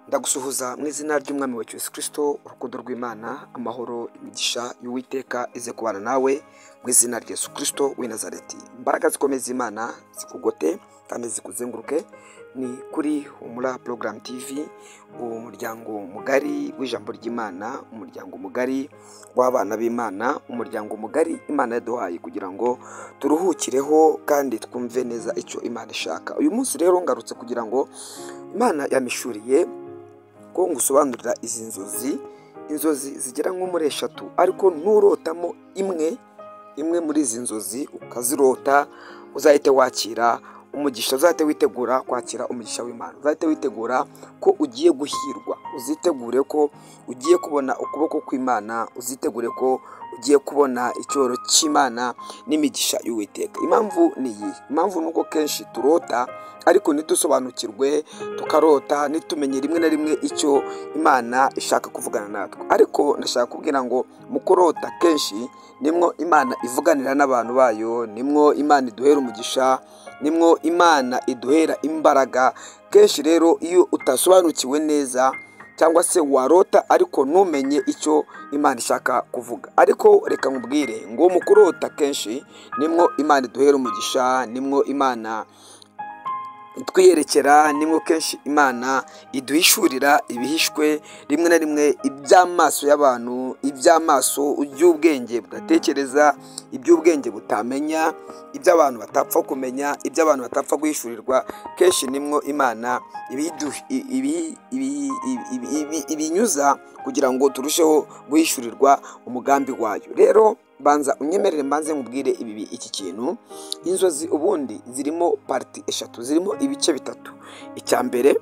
ndagusuhuza mu izina ry'umwami wa Yesu kirisito urukundo rw'imana amahoro imigisha y'uwiteka ize kubana nawe mu izina rya Yesu kirisito w'i nazareti imbaraga zikomeza imana zikugote kandi zikuzenguruke ni kuri humura porogaramu tivi umuryango mugari w'ijambo ry'imana umuryango mugari w'abana b'imana umuryango mugari imana yaduhaye kugira ngo turuhukireho kandi twumve neza icyo imana ishaka uyu munsi rero ngarutse kugira ngo imana yamishuriye ko ngusobanurira izi nzozi inzozi zigera nko muri eshatu ariko nturotamo imwe imwe muri izi nzozi ukazirota uzahite wakira umugisha uzahite witegura kwakira umugisha w'imana uzahite witegura ko ugiye guhirwa uzitegure ko ugiye kubona ukuboko kw'imana uzitegure ko ugiye kubona icyoro cy'imana n'imigisha y'uwiteka impamvu ni iyi impamvu ni uko kenshi turota ariko ntidusobanukirwe tukarota ntitumenye rimwe na rimwe icyo imana ishaka kuvugana natwe ariko ndashaka kubwira ngo mu kurota kenshi nimwo imana ivuganira n'abantu bayo nimwo imana iduhera umugisha nimwo imana iduhera imbaraga kenshi rero iyo utasobanukiwe neza cyangwa se warota ariko ntumenye icyo imana ishaka kuvuga ariko reka nkubwire ngo mu kurota kenshi nimwo imana iduhera umugisha nimwo imana twiyerekera nimwo kenshi imana iduhishurira ibihishwe rimwe na rimwe iby'amaso y'abantu iby'amaso iby'ubwenge budatekereza iby'ubwenge butamenya iby'abantu batapfa kumenya iby'abantu batapfa guhishurirwa kenshi nimwo imana ibinyuza kugira ngo turusheho guhishurirwa umugambi wayo rero banza unyemerere mbanze nkubwire ibi iki kintu inzozi ubundi zirimo pariti eshatu zirimo ibice bitatu icya mbere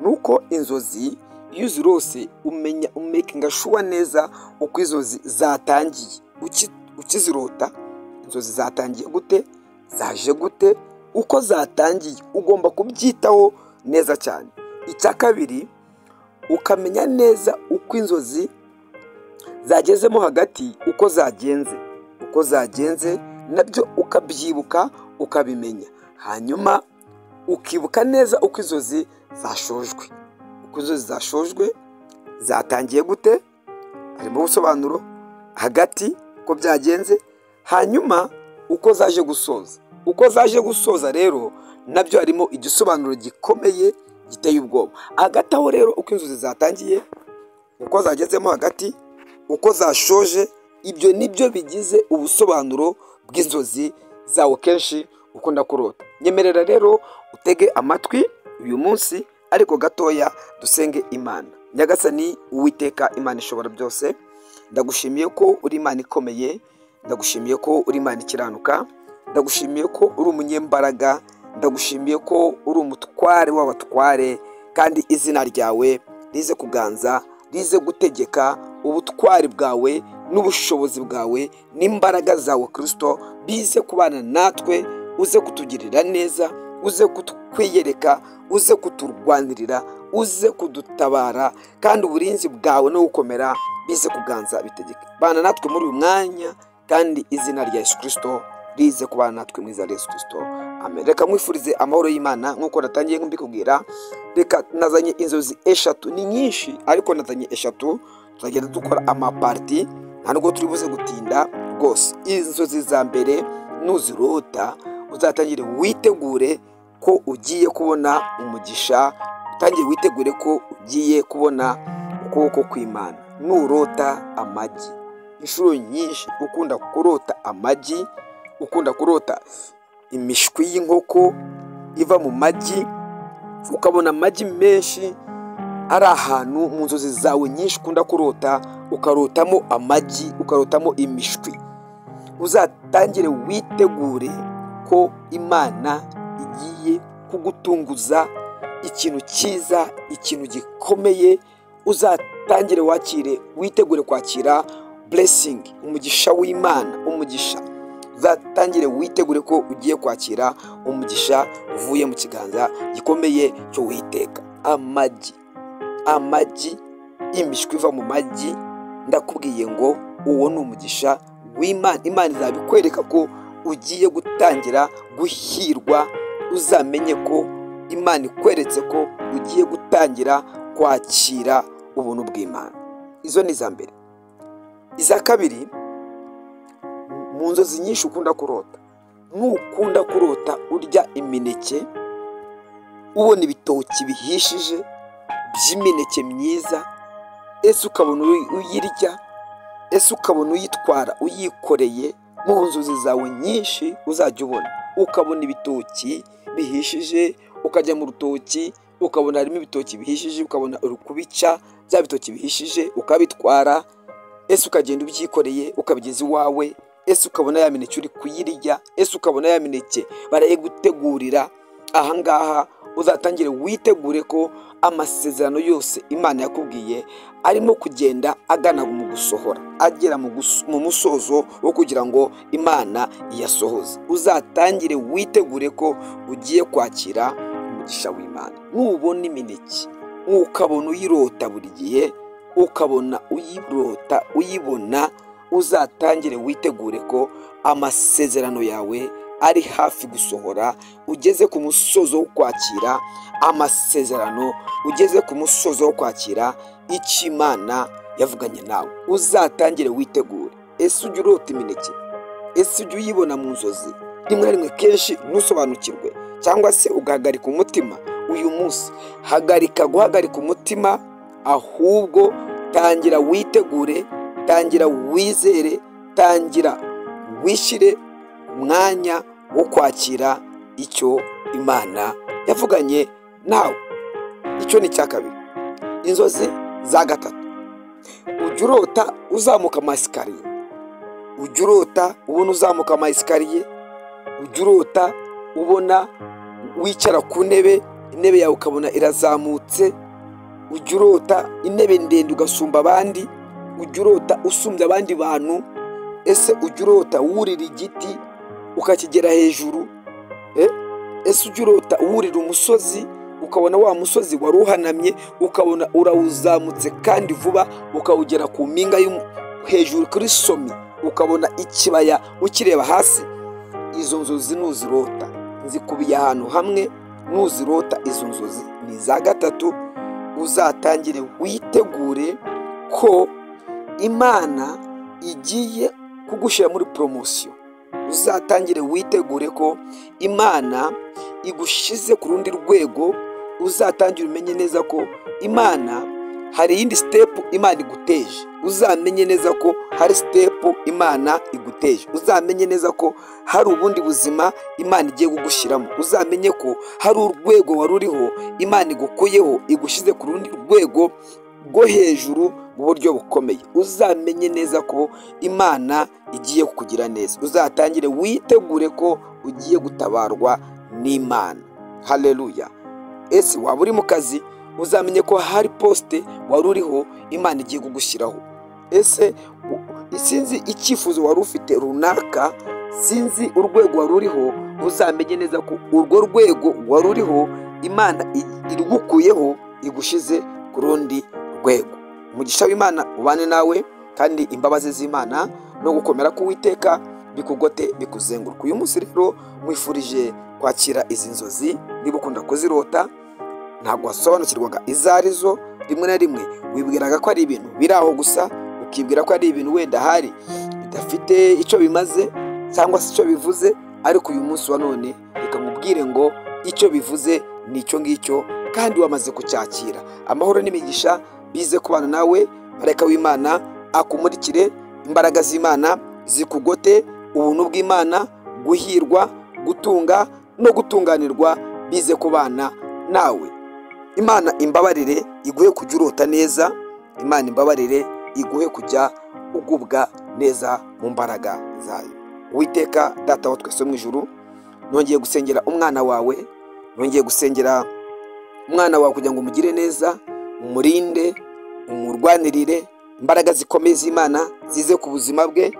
ni uko inzozi iyo uzirose umenya umekinga shuwa neza uko inzozi zatangiye ukizirota inzozi zatangiye gute zaje gute uko zatangiye ugomba kubyitaho neza cyane icya kabiri ukamenya neza uko inzozi zagezemo hagati uko zagenze uko zagenze nabyo ukabyibuka ukabimenya hanyuma ukibuka neza uko inzozi zashojwe uko inzozi zashojwe zatangiye gute harimo ubusobanuro hagati uko byagenze hanyuma uko zaje gusoza uko zaje gusoza rero nabyo harimo igisobanuro gikomeye giteye ubwoba hagati aho rero uko inzozi zatangiye uko zagezemo hagati uko zashoje ibyo nibyo bigize ubusobanuro bw'inzozi zawe kenshi ukunda kurota nyemerera rero utege amatwi uyu munsi ariko gatoya dusenge imana nyagasani uwiteka imana ishobora byose ndagushimiye ko uri imana ikomeye ndagushimiye ko uri imana ikiranuka ndagushimiye ko uri umunyembaraga ndagushimiye ko uri umutware w'abatware kandi izina ryawe rize kuganza rize gutegeka ubutwari bwawe n'ubushobozi bwawe n'imbaraga zawe kirisito bize kubana natwe uze kutugirira neza uze kutwiyereka uze kuturwanirira uze kudutabara kandi uburinzi bwawe no gukomera bize kuganza bitegeka bana natwe muri uyu mwanya kandi izina rya yesu kirisito rize kubana natwe mu izina rya yesu kirisito amen reka mwifurize amahoro y'imana nk'uko natangiye mbikubwira reka nazanye inzozi eshatu ni nyinshi ariko nazanye eshatu tuzagenda dukora amapariti nta nubwo turi buze gutinda rwose inzozi za mbere nuzirota uzatangire witegure ko ugiye kubona umugisha utangire witegure ko ugiye kubona ukuboko kw'imana nurota amagi inshuro nyinshi ukunda kurota amagi ukunda kurota imishwi y'inkoko iva mu magi ukabona amagi menshi ari ahantu mu nzozi zawe nyinshi ukunda kurota ukarotamo amagi ukarotamo imishwi uzatangire witegure ko imana igiye kugutunguza ikintu cyiza ikintu gikomeye uzatangire wakire witegure kwakira buresingi umugisha w'imana umugisha uzatangire witegure ko ugiye kwakira umugisha uvuye mu kiganza gikomeye cyo witeka amagi amagi imishwi iva mu magi ndakubwiye ngo uwo ni umugisha w'imana imana izabikwereka ko ugiye gutangira guhirwa uzamenye ko imana ikweretse ko ugiye gutangira kwakira ubuntu bw'imana izo ni iza mbere iza kabiri mu nzozi nyinshi ukunda kurota nukunda kurota urya imineke ubona ibitoki bihishije by'imineke myiza ese ukabona uyirya ese ukabona uyitwara uyikoreye mu nzozi zawe nyinshi uzajya ubona ukabona ibitoki bihishije ukajya mu rutoki ukabona harimo ibitoki bihishije ukabona uri kubica bya bitoki bihishije ukabitwara ese ukagenda ubyikoreye ukabigeza iwawe ese ukabona ya mineke uri kuyirya ese ukabona ya mineke barayigutegurira ahangaha uzatangire witegure ko amasezerano yose imana yakubwiye arimo kugenda agana mu gusohora agera mu gus- mu musozo wo kugira ngo imana iyasohoze uzatangire witegure ko ugiye kwakira umugisha w'imana nubona imineke ukabona uyirota buri gihe ukabona uyirota uyibona uzatangire witegure ko amasezerano yawe ari hafi gusohora ugeze ku musozo wo kwakira amasezerano ugeze ku musozo wo kwakira icyo imana yavuganye nawe uzatangire witegure ese ujya urota imineke ese ujya uyibona mu nzozi rimwe na rimwe kenshi ntusobanukirwe cyangwa se ugahagarika umutima uyu munsi hagarika guhagarika umutima ahubwo tangira witegure tangira wizere tangira wishyire umwanya wo kwakira icyo imana yavuganye nawe icyo ni icya kabiri inzozi za gatatu ujya urota uzamuka amasikariye ujya urota ubona uzamuka amasikariye ujya urota ubona wicara ku ntebe intebe yawe ukabona irazamutse ujya urota intebe ndende ugasumba abandi ujya urota usumbya abandi bantu ese ujya urota wurira igiti ukakigera hejuru eh? ese ujya urota wurira umusozi ukabona wa musozi wari uhanamye ukabona urawuzamutse kandi vuba ukawugera ku mpinga y'umu- hejuru kuri somi ukabona ikibaya ukireba hasi izo nzozi nuzirota zikubiye ahantu hamwe nuzirota izo nzozi ni iza gatatu uzatangire witegure ko imana igiye kugushyira muri poromosiyo uzatangire witegure ko imana igushyize ku rundi rwego uzatangire umenye neza ko imana hari iyindi sitepu imana iguteje uzamenye neza ko hari sitepu imana iguteje uzamenye neza ko hari ubundi buzima imana igiye kugushyiramo uzamenye ko hari urwego wari uriho imana igukuyeho igushyize ku rundi rwego rwo hejuru mu buryo bukomeye uzamenye neza ko imana igiye kukugira neza uzatangire witegure ko ugiye gutabarwa n'imana haleluya ese waba uri mu kazi uzamenye ko hari posite wari uriho imana igiye kugushyiraho ese u- sinzi icyifuzo wari ufite runaka sinzi urwego wari uriho uzamenye neza ko urwo rwego wari uriho imana i- irigukuyeho igushyize ku rundi rwego umugisha w'imana ubane nawe kandi imbabazi z'imana no gukomera k'uwiteka bikugote bikuzenguruka uyu munsi rero mwifurije kwakira izi nzozi niba ukunda kuzirota ntabwo wasobanukirwaga izo ari zo rimwe na rimwe wibwiraga ko ari ibintu biri aho gusa ukibwira ko ari ibintu wenda hari bidafite icyo bimaze cyangwa se icyo bivuze ariko uyu munsi wa none reka nkubwire ngo icyo bivuze ni icyo ngicyo kandi wamaze kucyakira amahoro n'imigisha bize kubana nawe marayika w'imana akumurikire imbaraga z'imana zikugote ubuntu bw'imana guhirwa gutunga no gutunganirwa bize kubana nawe imana imbabarire iguhe kujya urota neza imana imbabarire iguhe kujya ugubwa neza mu mbaraga zayo witeka data wa twese wo mu ijuru nongeye gusengera umwana wawe nongeye gusengera umwana wawe kugira ngo umugire neza umurinde umurwanirire imbaraga zikomeye z'imana zize ku buzima bwe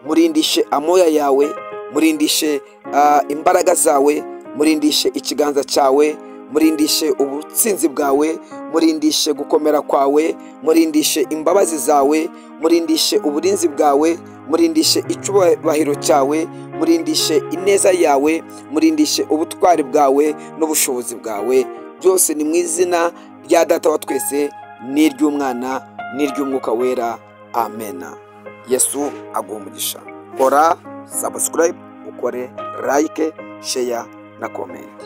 murindishe amoya yawe murindishe ah, imbaraga zawe murindishe ikiganza cyawe murindishe ubutsinzi bwawe murindishe gukomera kwawe murindishe imbabazi zawe murindishe uburinzi bwawe murindishe icyubahiro cyawe murindishe ineza yawe murindishe ubutwari bwawe n'ubushobozi bwawe byose ni mu izina irya data wa twese n'iry'umwana n'iry'umwuka wera amena yesu aguha umugisha kora sabusikarayibu ukore layike sheya na komenti